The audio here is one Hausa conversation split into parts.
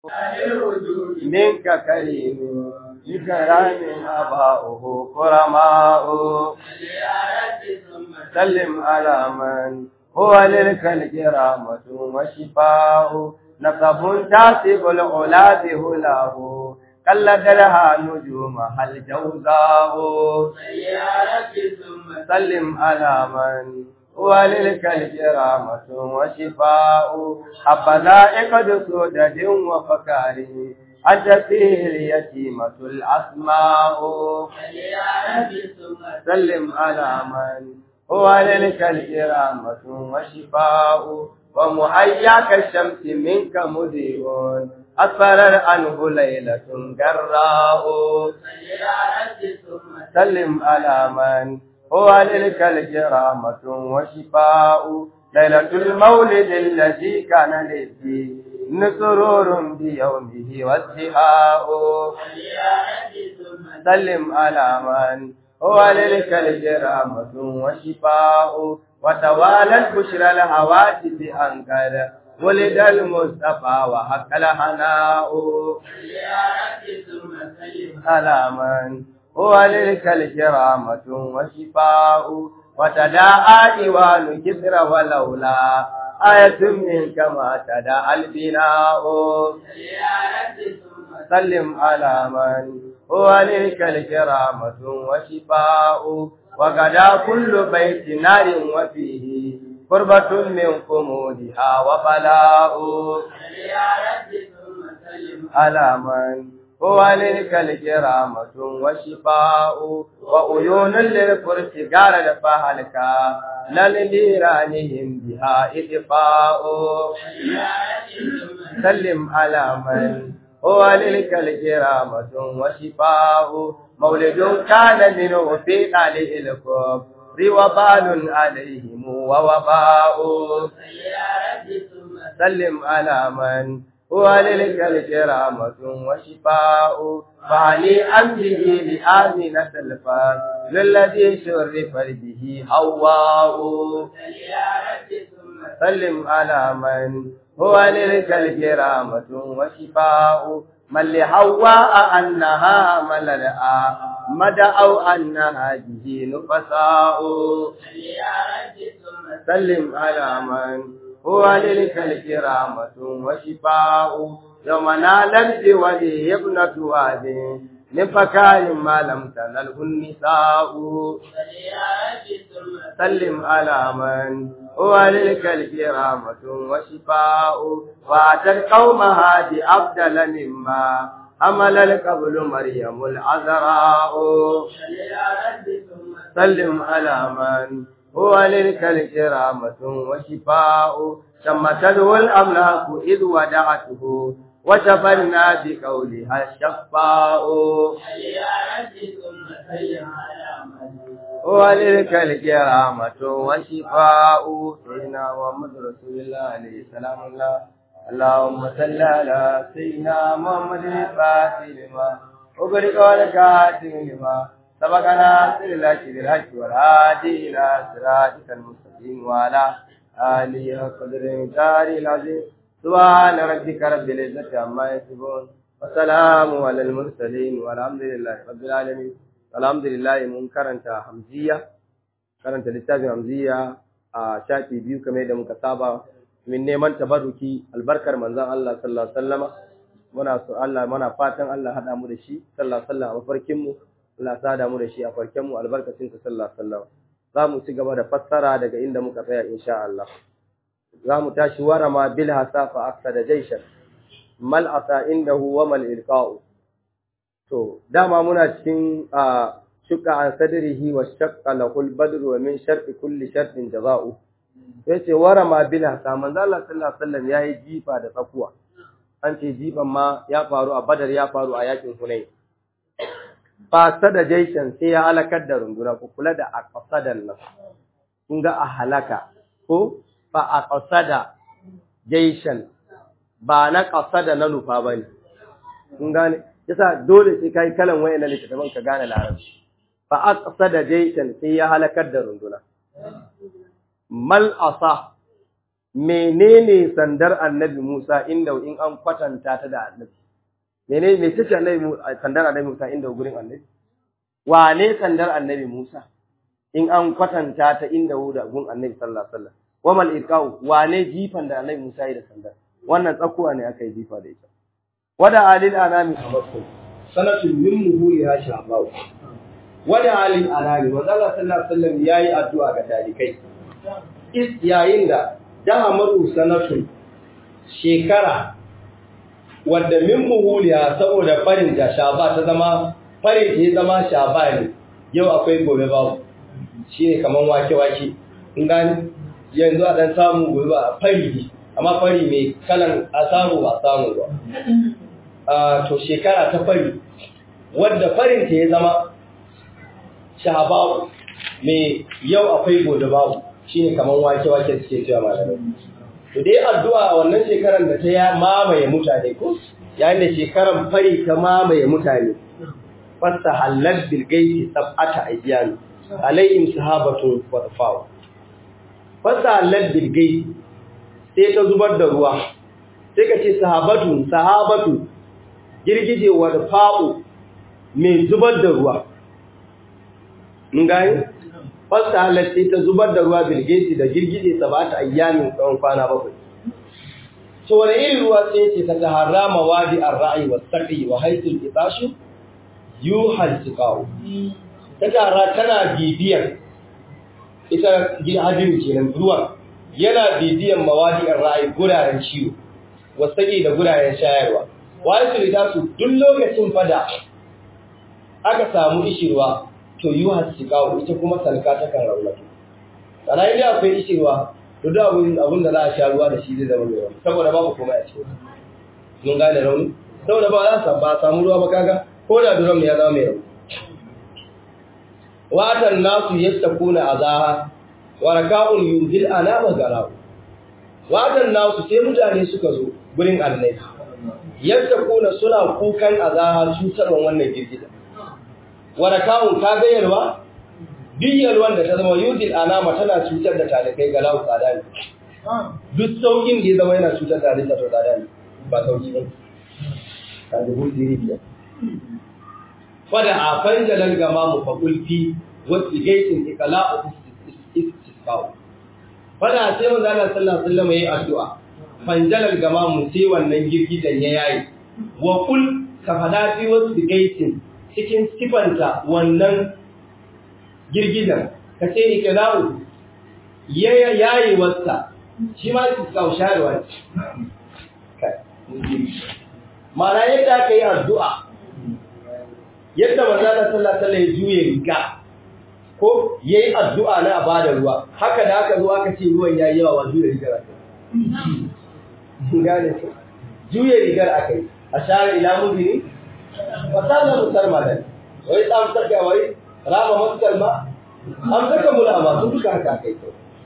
منك كريم بكرام أباؤه كرماء سلم على من هو للخلق رحمة وشفاء نقب تاسب العلا بهلاه قلدرها نجومها الجوزاء سلم على من هو للخلق رحمة وشفاء حبذا إقد سودة وفكار أنت فيه اليتيمة الأسماء سلم على من هو للخلق رحمة وشفاء ومحياك الشمس منك مذيب أسفر عنه ليلة جراء سلم على من هو للخلق رحمة وشفاء ليلة المولد الذي كان للدين سرور بيومه وازدهاء سلم على من هو للخلق رحمة وشفاء وتوالت بشرى الهواتف أنكر ولد المصطفى وحق الهناء على من هو للخلق رحمة وشفاء وتداعى ديوان كسر ولولا آية منك ما تداعى البناء سلم على من هو للخلق رحمة وشفاء وغدا كل بيت نار وفيه قربة من قمودها وبلاء على من هو للخلق رحمة وشفاء وعيون للفرس قال فهلك للنيرانهم بها إطفاء سلم على من هو للخلق رحمة وشفاء مولد كان منه في قاله الكفر وبال عليهم ووباء سلم على من هو للخلق رحمة وشفاء فهنيئا به لآمنة الفار للذي شرف به حواء سلم على من هو للخلق رحمة وشفاء من لحواء أنها مللأ مدى أو أنها به نفساء سلم على من هو للخلق رحمة وشفاء يوم نالت بولي ابنة واد لفكار ما لم تنله النساء سلم على من هو للخلق رحمة وشفاء وأتت قومها بأفضل مما حمل القبل مريم العذراء سلم على من هو للخلق رحمة وشفاء شمته الأملاك إذ ودعته وشفرنا بقولها الشفاء وللخلق رحمة وشفاء سيدنا محمد رسول الله عليه السلام الله اللهم صل على سيدنا محمد الفاتح لما أغلق والكاتم لما سبقنا سر الحق بالحق والهادي إلى صراطك المستقيم وعلى آله وقدر المختار العظيم سبحان ربك رب العزة عما يصفون وسلام على المرسلين والحمد لله رب العالمين الحمد لله mun karanta hamziya karanta littafin hamziya a shafi biyu kamar da muka saba min neman tabarruki albarkar manzon Allah sallallahu alaihi wasallama muna so Allah muna fatan Allah hada mu da shi sallallahu alaihi wasallam a farkin mu Allah sada mu da shi a farkin mu albarkacin sa sallallahu alaihi wasallam za mu ci gaba da fassara daga inda muka tsaya insha Allah za mu tashi warama bil hasafa aksada jaishan mal asa indahu wa mal ilqa'u to dama muna cikin shukka an sadrihi wa shaqqa lahul badru wa min sharti kulli shartin jaza'u yace warama bil hasa manzo Allah sallallahu alaihi wasallam yayi jifa da tsakuwa an ce jifan ma ya faru a badar ya faru a yakin hunain fa sada jaishan sai ya halakar da runduna ku kula da aqsadan nan kun ga a halaka ko fa aqsada jaishan ba na qasada na nufa bane kun gane yasa dole sai kai kalan wayannan littattafan ka gane larabci fa aqsada jaishan sai ya halakar da runduna mal asa menene sandar annabi Musa inda in an kwatanta ta da annabi menene me tace annabi sandar annabi Musa inda gurin annabi wane sandar annabi Musa in an kwatanta ta inda da gun annabi sallallahu alaihi wasallam wa mal iqau wane jifan da annabi Musa yi da sandar wannan tsakuwa ne aka yi jifa da ita wada alil anami amakku sanatun min muhuliha shabaw wada alil anami wa sallallahu alaihi wasallam yayi addu'a ga talikai is yayin da daha maru sanatun shekara wadda min muhuliya saboda farin da shaba ta zama farin ta ya zama shaba ne yau akwai gobe babu shi ne kaman wake-wake in gani yanzu a dan samu gobe ba fari ne amma fari mai kalan a samu ba samu ba to shekara ta fari wadda farin ta ya zama shaba mai yau akwai gobe babu shi ne kaman wake-wake suke cewa malamai to dai addu'a wannan shekaran da ta ya mamaye mutane ko yayin da shekaran fari ta mamaye mutane fasta halal bil gaiti sab'ata ayyan alayhim sahabatu wa tafaw fasta halal bil gaiti sai ta zubar da ruwa sai ka ce sahabatu sahabatu girgije wa fa'u mai zubar da ruwa mun gani fasta halal sai ta zubar da ruwa bil gaiti da girgije sab'ata ayyamin tsawon kwana bakwai to wani irin ruwa sai ce ta taharrama wadi ar-ra'i was-saqi wa haythul itashu yuhal tiqaw ta tara tana bibiyan ita hadin kenan ruwan yana bibiyan mawadi ar-ra'i guraren ciwo was-saqi da guraren shayarwa wa haythul itashu duk lokacin fada aka samu ishirwa to yuhal tiqaw ita kuma salka ta kan raunatu sana idan akwai ishirwa to da abun abun da za a sha ruwa da shi zai zama mai rauni saboda babu komai a cikin mun gane rauni saboda ba za a samu ruwa ba kaga ko da duram ya zama mai rauni watan nasu yastakuna azaha wa raka'un yuzil anama garau watan nasu sai mutane suka zo gurin annabi yastakuna suna kukan azaha cutarwan wannan girgiza wa raka'un ka gayarwa duk wanda ta zama yudil anama tana cutar da talibai ga lawu tsada ne duk saukin da ya zama yana cutar da halitta to tsada ne ba sauki ba ta dubu diri biyar fada a fanjalan gama mu fakulfi wasu gaitin ikala'u istisqa'u fada sai manzo Allah sallallahu alaihi wasallam yayi addu'a fanjalan gama mu sai wannan girgidan ya yayi wa kul ka fada fi wasu gaitin cikin sifanta wannan girgidan ka ce ikilawu ya yayi wasta shi ma su kawo sharewa mana yadda aka yi addu'a yadda manzana sallallahu alaihi ya juye riga ko yayi addu'a na a bada ruwa haka da aka zo aka ce ruwan yayi yawa wa juye rigar aka gane ko juye rigar aka yi a share ila mudini fasala musar madan wai tsam saka wai rama maskal ma an saka mula ma sun duka haka kai to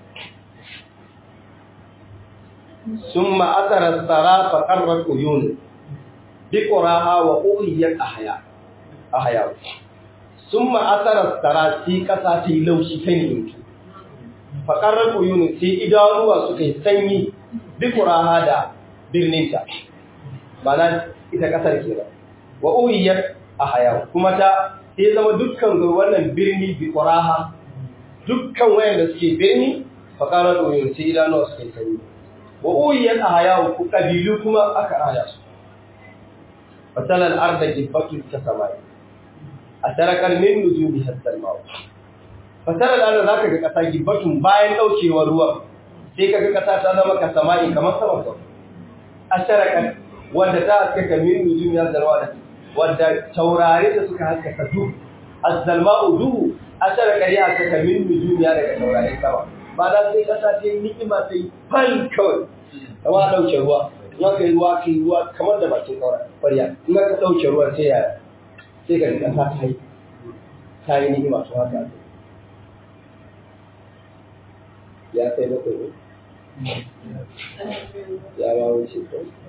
summa athara sara fa qarrat uyun bi quraha wa uliyat ahya ahya summa athara sara ti kasa ti laushi kai ne fa qarrat uyun sai idanuwa suka yi sanyi bi quraha da birninta mana ita kasar kenan wa uliyat ahya kuma ta sai zama dukkan wannan birni bi quraha dukkan wayanda suke birni faqara doyin sai idanu suke sani wa uyan ahaya ku kabilu kuma aka raya su fatal al arda jibbatu kasamai atarakal min nuzumi hatta al maut fatal al arda zaka ga kasa gibbatun bayan daukewar ruwa sai kaga kasa ta zama kasamai kamar sama sama atarakal wanda ta askaka min nuzumi hatta al maut wadda taurare da suka haskaka duhu azzalma'u duhu asara kari haskaka min nujumiya daga taurare sama ba da sai kasa ta ni'ima ta yi fal kawai kama dauke ruwa in aka yi ruwa ka yi ruwa kamar da bakin kwarya in aka dauke ruwa sai ya sai ga kasa ta yi ta yi ni'ima to haka ya kai bakwai ne ya ba wuce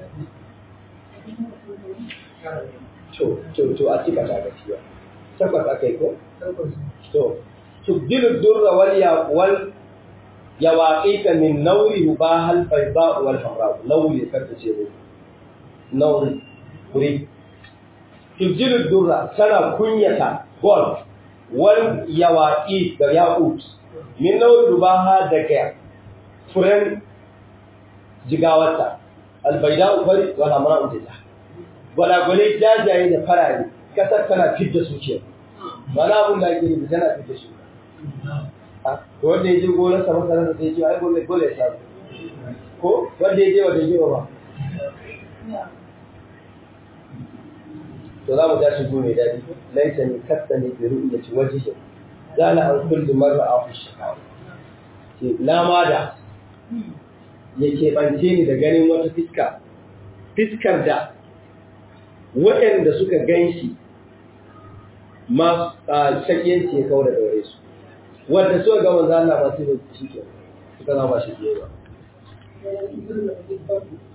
to to to a cika ta gaskiya takwas akai ko to tubdilu durra wal ya wal ya waƙiƙa min nauri ba hal bayda wal hamra nauri karta ce ne nauri kuri tujjilu durra tana kunyata gol wal yawaqi da yaqut min nauri dubaha daga furen jigawarta albaida fari wal hamra ujita gwalagwale jajaye da farare kasar tana fidda su ce ba na abin da ake yi tana fidda su to wanda ya je gonar sa masara da sai ce ai gobe dole ya samu ko wanda ya je wanda ya je ba to za mu tashi go mai dadi laisa ni katta ne bi ru'yati wajhi zala an kulli marra afu shakawa ce na ma da yake bance ni da ganin wata fiska fiskar da waɗanda suka gan shi ma shakiyanci ya kawo da daure su wanda suka ga manzo Allah ba su da shi ke suka zama shi ke ba